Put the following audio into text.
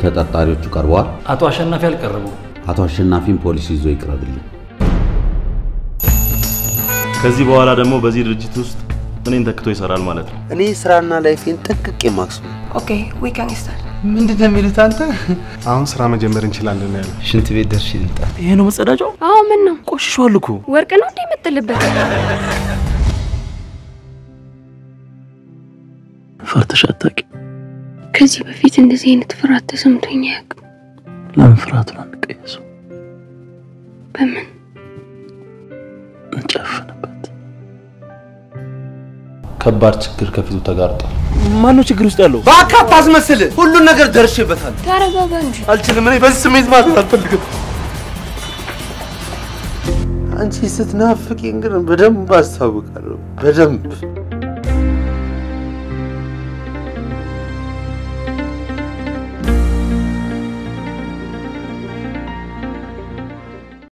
ተጠርጣሪዎቹ ቀርበዋል። አቶ አሸናፊ አልቀረቡ። አቶ አሸናፊን ፖሊስ ይዞ ይቅረብልኝ። ከዚህ በኋላ ደግሞ በዚህ ድርጅት ውስጥ እኔን ተክቶ ይሰራል ማለት ነው። እኔ ስራና ላይፌን ጠንቅቄ ማክሱ ኦኬ ዊ ካን ስታርት። ምንድን ነው የሚሉት አንተ? አሁን ስራ መጀመር እንችላለን ያለ ሽንት ቤት ደርሼ ልምጣ። ይሄ ነው መጸዳጃው? አዎ ምን ነው ቆሽሿል እኮ። ወርቅ ነው እንዴ የምጥልበት? ፈርተሽ አታውቂም? ከዚህ በፊት እንደዚህ አይነት ፍርሃት ተሰምቶኝ አያውቅም። ለምን ፍርሃቱን አንቀየሰው? በምን እንጨፍንበት። ከባድ ችግር ከፊቱ ተጋርጧል። ማነው ችግር ውስጥ ያለው? እባክህ አታስመስል። ሁሉን ነገር ደርሼበታል። ተረጋጋ እንጂ። አልችልም። እኔ በዚህ ስሜት ማለት አልፈልግም። አንቺ ስትናፍቂኝ ግን በደንብ አስታውቃለሁ። በደንብ